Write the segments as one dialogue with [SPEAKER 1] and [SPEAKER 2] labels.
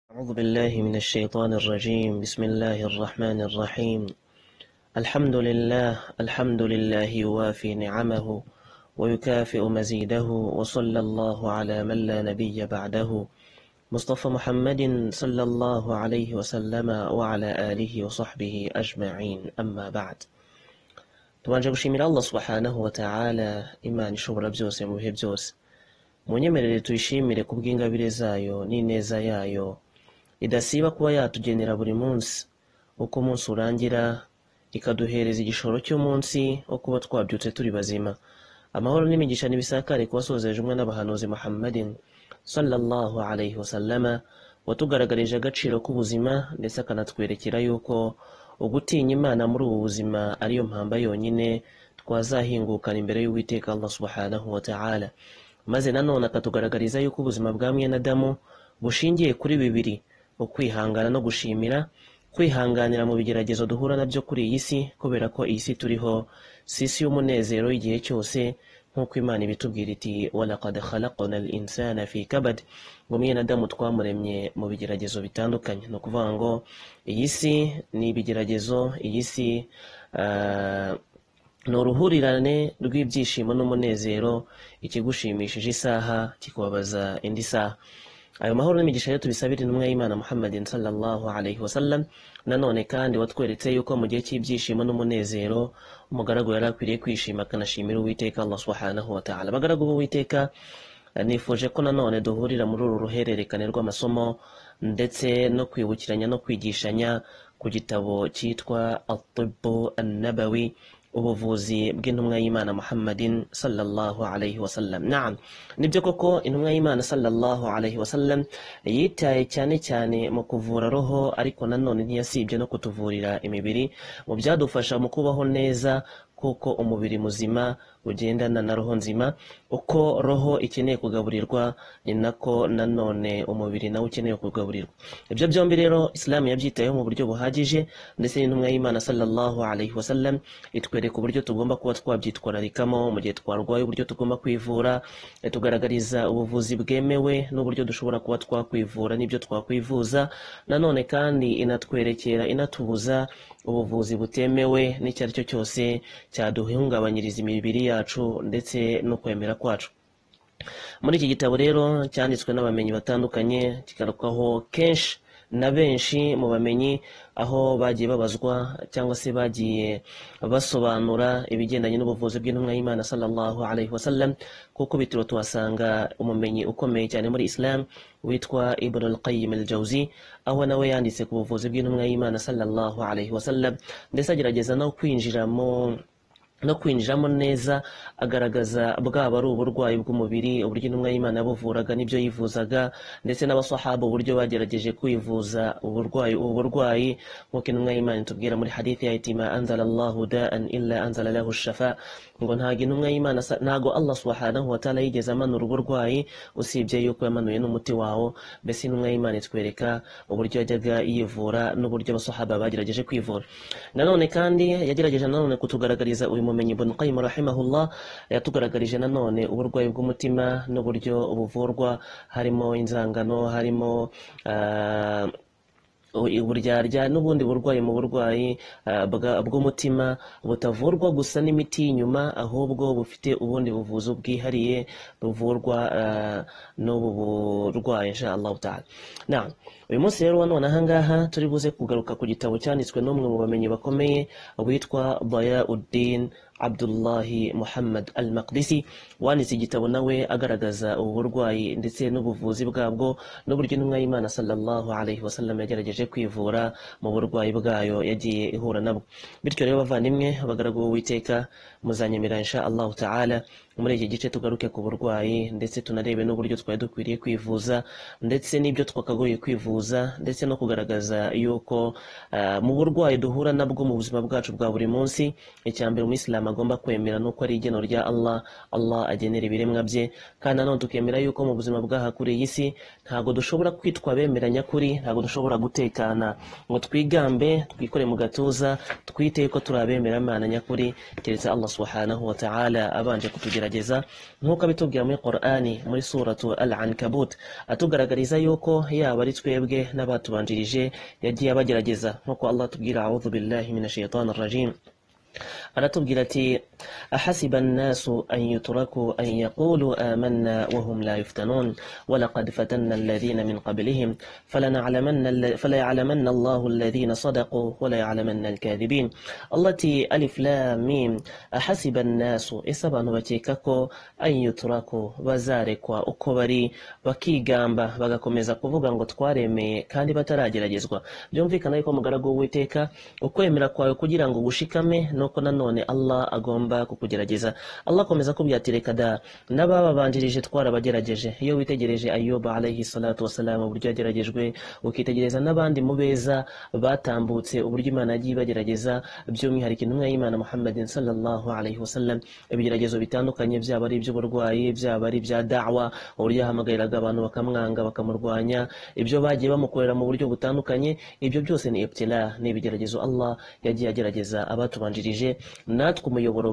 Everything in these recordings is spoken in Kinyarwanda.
[SPEAKER 1] أعوذ بالله من الشيطان الرجيم بسم الله الرحمن الرحيم الحمد لله الحمد لله يوافي نعمه ويكافئ مزيده وصلى الله على من لا نبي بعده مصطفى محمد صلى الله عليه وسلم وعلى آله وصحبه أجمعين أما بعد tubanze gushimira allah subhanahu wa ta'ala imana ishobora byose mu bihe byose munyemerere tuyishimire ku bw'ingabire zayo n'ineza yayo idasiba kuba yatugenera buri munsi uko umunsi urangira ikaduhereza igishoro cy'umunsi wo kuba twabyutse turi bazima amahoro n'imigisha n'ibisakare ku wasozeje umwe n'abahanuzi muhammadin sallallahu alayhi wasallama watugaragarije agaciro k'ubuzima ndetse akanatwerekera yuko ugutinya imana muri ubu buzima ariyo mpamba yonyine twazahingukana imbere y'uwiteka allah subhanahu wa ta'ala maze nanone akatugaragariza yuko ubuzima bwa mwene adamu bushingiye kuri bibiri ukwihangana no gushimira kwihanganira mu bigeragezo duhura nabyo kuri iyi si kubera ko iyi si turiho si isi y'umunezero igihe cyose nk'uko imana ibitubwira iti walaqad khalaqna al insana fi kabad ngo mwene adamu twamuremye mu bigeragezo bitandukanye ni ukuvuga ngo iyi si ni ibigeragezo iyi si ah, ni uruhurirane rw'ibyishimo n'umunezero ikigushimishije isaha kikubabaza indi saha ayo mahoro n'imigisha rero tubisabire intumwa y'imana muhammadin sallallahu alaihi wasallam nanone kandi watweretse yuko mu gihe cy'ibyishimo n'umunezero umugaragu yari akwiriye kwishima akanashimira uwiteka allah subhanahu wa ta'ala abagaragu b'uwiteka nifuje ko nanone duhurira muri uru ruhererekane rw'amasomo ndetse no kwibukiranya no kwigishanya ku gitabo cyitwa atibu annabawi ubuvuzi bw'intumwa y'imana muhammadin sallallahu alayhi wasallam naam nibyo koko intumwa y'imana sallallahu alayhi wasallam yitaye cyane cyane mu kuvura roho ariko nanone ntiyasibye no kutuvurira imibiri mu byadufasha mu kubaho neza kuko umubiri muzima ugendana na roho nzima uko roho ikeneye kugaburirwa ni nako nanone umubiri nawe ukeneye kugaburirwa ibyo byombi rero isilamu yabyitayeho mu buryo buhagije ndetse n'intumwa y'imana sallallahu alayhi wasallam itwereka uburyo tugomba kuba twabyitwararikamo mu gihe twarwaye uburyo tugomba kwivura itugaragariza ubuvuzi bwemewe n'uburyo dushobora kuba twakwivura n'ibyo twakwivuza nanone kandi inatwerekera inatubuza ubuvuzi butemewe n'icyo ari cyo cyose cyaduhungabanyiriza imibiri yacu ndetse no kwemera kwacu muri iki gitabo rero cyanditswe n'abamenyi batandukanye kigarukwaho kenshi na benshi mu bamenyi aho bagiye babazwa cyangwa se bagiye basobanura ibigendanye n'ubuvuzi bw'intumwa y'imana sallallahu alayhi wasallam kuko bitiro tuhasanga umumenyi ukomeye cyane muri islam witwa ibn al-qayyim al-jawzi aho nawe yanditse ku buvuzi bw'intumwa y'imana sallallahu alayhi wasallam ndetse agerageza no kwinjira mu no kwinjiramo neza agaragaza bwaba ari uburwayi bw'umubiri uburyo intumwa y'imana yabuvuraga n'ibyo yivuzaga ndetse n'abasahaba uburyo bagerageje kwivuza uburwayi ubu burwayi nk'uko intumwa y'imana itubwira muri hadithi ya itima anzala allahu da'an illa anzala lahu shafa ngo ntago intumwa y'imana sa- ntago allah subhanahu wa ta'ala yigeze amanura uburwayi usibye yuko yamanuye n'umuti wawo mbese intumwa y'imana itwereka uburyo yajyaga yivura n'uburyo abasahaba bagerageje kwivura nanone kandi yagerageje nanone kutugaragariza uyu mumenyi ibn qayyim rahimahullah yatugaragarije nanone uburwayi bw'umutima n'uburyo buvurwa harimo inzangano harimo ah, uburyarya n'ubundi burwayi mu burwayi ah, bwa- bw'umutima butavurwa gusa n'imiti y'inyuma ahubwo bufite ubundi buvuzi bwihariye buvurwa ah, n'ubu burwayi insha allahu taala Naam. uyu munsi rero nanone ahangaha turi buze kugaruka ku gitabo cyanditswe n'umwe mu bamenyi bakomeye witwa bayauddin Abdullahi Muhammad Al-Maqdisi wanditse igitabo nawe agaragaza ubu burwayi ndetse n'ubuvuzi bwabwo n'uburyo intumwa y'Imana sallallahu alayhi wasallam yagerageje kwivura mu burwayi bwayo yagiye ihura nabwo bityo rero bavandimwe abagaragu b'Uwiteka muzanyemera insha Allah ta'ala muri iki gice tugaruke ku burwayi ndetse tunarebe n'uburyo twari dukwiriye kwivuza ndetse n'ibyo twakagoye kwivuza ndetse no kugaragaza yuko ah, mu burwayi duhura nabwo mu buzima bwacu bwa buri munsi icya mbere umuyisilamu agomba kwemera ni uko ari igeno rya Allah Allah agenera ibiremwa bye kandi nanone tukemera yuko mu buzima bwaha kuri iyi si ntabwo dushobora kwitwa abemera nyakuri ntabwo dushobora gutekana ngo twigambe twikore mu gatuza twite ko turi abemera Imana nyakuri keretse Allah subhanahu wa ta'ala abanje kutugerageza nk'uko abitubwira muri Qur'ani muri suratu Al-Ankabut atugaragariza yuko yaba ari twebwe n'abatubanjirije yagiye abagerageza nk'uko Allah atubwira a'udhu billahi minash shaitanir rajim aratubwira ati ahasiba annasu an yutraku an yaqulu amanna wahum la yuftanun walaqad fatanna alladhina min qablihim falana'lamanna falaya'lamanna allahu alladhina sadaqu walaya'lamanna alkadhibin allati alif lam mim ahasiba annasu isabantu bakeka ko an yutraku bazarekwa uko bari bakigamba bagakomeza kuvuga ngo twaremeye kandi batarageragezwa byumvikana yuko mugaragu w'Uwiteka ukwemera kwawe kugira ngo gushikame nuko nanone Allah agomba kukugerageza Allah akomeza kubwira ati reka da n'abababanjirije twarabageregeje iyo witegereje ayoba alayhi salatu wasalamu uburyo yageragejwe ukitegereza n'abandi mu beza batambutse uburyo imana yagiye ibagerageza by'umwihariko intumwa y'imana muhammadin sallallahu alayhi wasallam ibigeragezo bitandukanye byaba ari iby'uburwayi byaba ari ibya da'wa uburyo yahamagariraraga abantu bakamwanga bakamurwanya ibyo bagiye bamukorera mu buryo butandukanye ibyo byose ni ibtila ni ibigeragezo Allah yagiye agerageza abatubanjirije natwe umuyoboro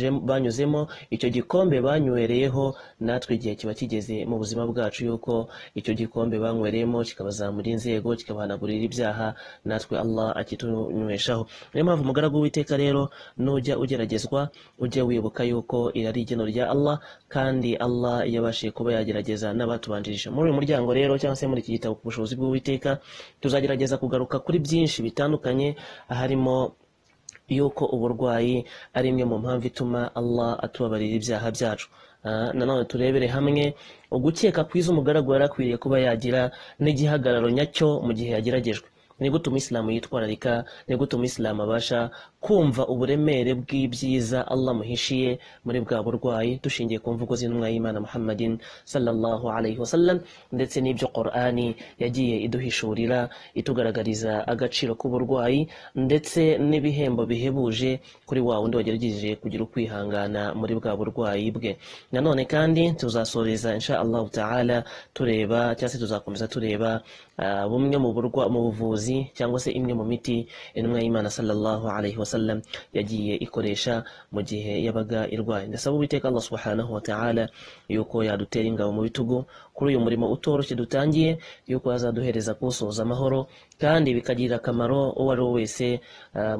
[SPEAKER 1] banyuzemo icyo gikombe banywereyeho natwe igihe kiba kigeze mu buzima bwacu yuko icyo gikombe banywereyemo kikabazamura inzego kikabahanagurira ibyaha natwe Allah akitunyweshaho niyo mpamvu umugaragu w'iteka rero nujya ugeragezwa ujye wibuka yuko iri ari igeno rya Allah kandi Allah yabashije kuba yagerageza n'abatubanjirije muri uyu muryango rero cyangwa se muri iki gitabo ku bushobozi bw'uwiteka tuzagerageza kugaruka kuri byinshi bitandukanye harimo yuko uburwayi ari imwe mu mpamvu ituma Allah atubabarira ibyaha byacu nanone turebere hamwe ugukeka kwiza umugaragu yarakwiriye kuba yagira n'igihagararo nyacyo mu gihe yageragejwe ni gutuma isilamu yitwararika ni gutuma isilamu abasha kumva uburemere bw'ibyiza Allah muhishiye muri bwa burwayi dushingiye ku mvugo z'intumwa y'Imana Muhammadin sallallahu alayhi wasallam ndetse n'ibyo Qur'ani yagiye iduhishurira itugaragariza agaciro k'uburwayi ndetse n'ibihembo bihebuje kuri wa wundi wagerageje kugira ukwihangana muri bwa burwayi bwe nanone kandi tuzasoreza insha Allah ta'ala tureba cyangwa se tuzakomeza tureba uh, bumwe mu burwa mu buvuzi cyangwa se imwe mu miti intumwa y'imana sallallahu alayhi wasallam yagiye ikoresha mu gihe yabaga irwaye ndasaba uwiteka allah subhanahu wa ta'ala yuko yadutera ingabo mu bitugu kuri uyu murimo utoroshye dutangiye yuko azaduhereza kuwusoza amahoro kandi bikagirira akamaro uwo ari we wese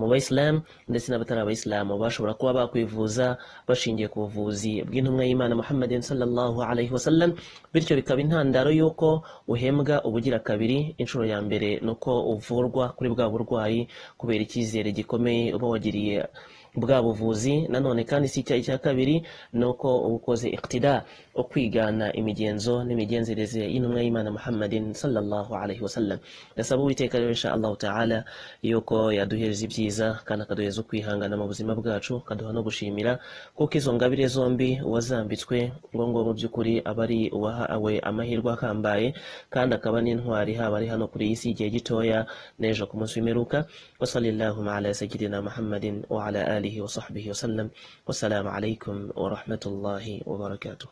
[SPEAKER 1] mu bayisilamu ndetse n'abatari abayisilamu bashobora kuba bakwivuza bashingiye ku buvuzi bw'intumwa y'imana muhammadin sallallahu alayhi wasallam bityo bikaba intandaro y'uko uhembwa ubugira kabiri inshuro ya mbere ni uko uvurwa kuri bwa burwayi kubera icyizere gikomeye uba wagiriye bwa buvuzi nanone kandi si icyayi cya kabiri ni uko uba ukoze iktida ukwigana imigenzo n'imigenzereze y'intumwa y'imana muhammadin sallallahu alayhi wasallam ndasaba uwiteka rero insha allahu taala yuko yaduhereza ibyiza kandi akaduhereza ukwihangana mu buzima bwacu akaduha no gushimira kuko izo ngabire zombi uwazambitswe ngo ngo mu by'ukuri aba ari uwahawe amahirwe akambaye kandi akaba n'intwari haba ari hano kuri iyi si igihe gitoya n'ejo ku munsi w'imperuka wasalillahuma ala sayidina muhammadin wa ala alihi wa sahbihi wasallam wassalamu alaikum wa rahmatullahi wa barakatuh